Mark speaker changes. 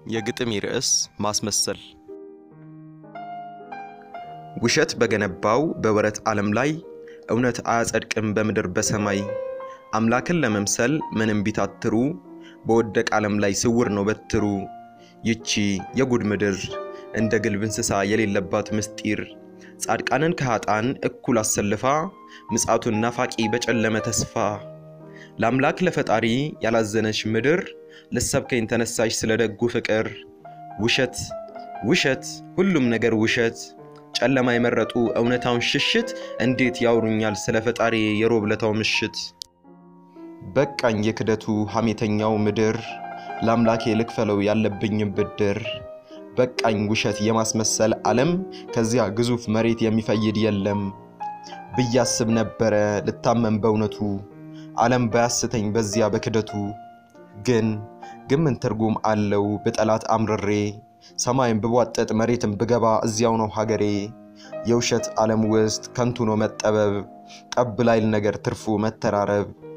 Speaker 1: የግጥሜ ርዕስ ማስመሰል። ውሸት በገነባው በወረት ዓለም ላይ እውነት አያጸድቅም በምድር በሰማይ። አምላክን ለመምሰል ምንም ቢታትሩ በወደቅ ዓለም ላይ ስውር ነው በትሩ። ይቺ የጉድ ምድር እንደ ግልብ እንስሳ የሌለባት ምስጢር ጻድቃንን ከኃጣን እኩል አሰልፋ ምጽአቱን ናፋቂ በጨለመ ተስፋ ለአምላክ ለፈጣሪ ያላዘነች ምድር ልሰብከኝ ተነሳሽ ስለ ደጉ ፍቅር። ውሸት ውሸት ሁሉም ነገር ውሸት ጨለማ የመረጡ እውነታውን ሽሽት እንዴት ያወሩኛል ስለ ፈጣሪ የሮብለታው ምሽት። በቃኝ የክደቱ ሐሜተኛው ምድር ለአምላኬ ልክፈለው ያለብኝም ብድር። በቃኝ ውሸት የማስመሰል ዓለም ከዚያ ግዙፍ መሬት የሚፈይድ የለም ብያስብ ነበረ ልታመን በእውነቱ ዓለም ባያስተኝ በዚያ በክደቱ። ግን ግን ምን ትርጉም አለው ብጠላት አምርሬ ሰማይን ብቧጠጥ መሬትን ብገባ እዚያው ነው ሀገሬ። የውሸት ዓለም ውስጥ ከንቱ ነው መጠበብ ጠብ ላይል ነገር ትርፉ መተራረብ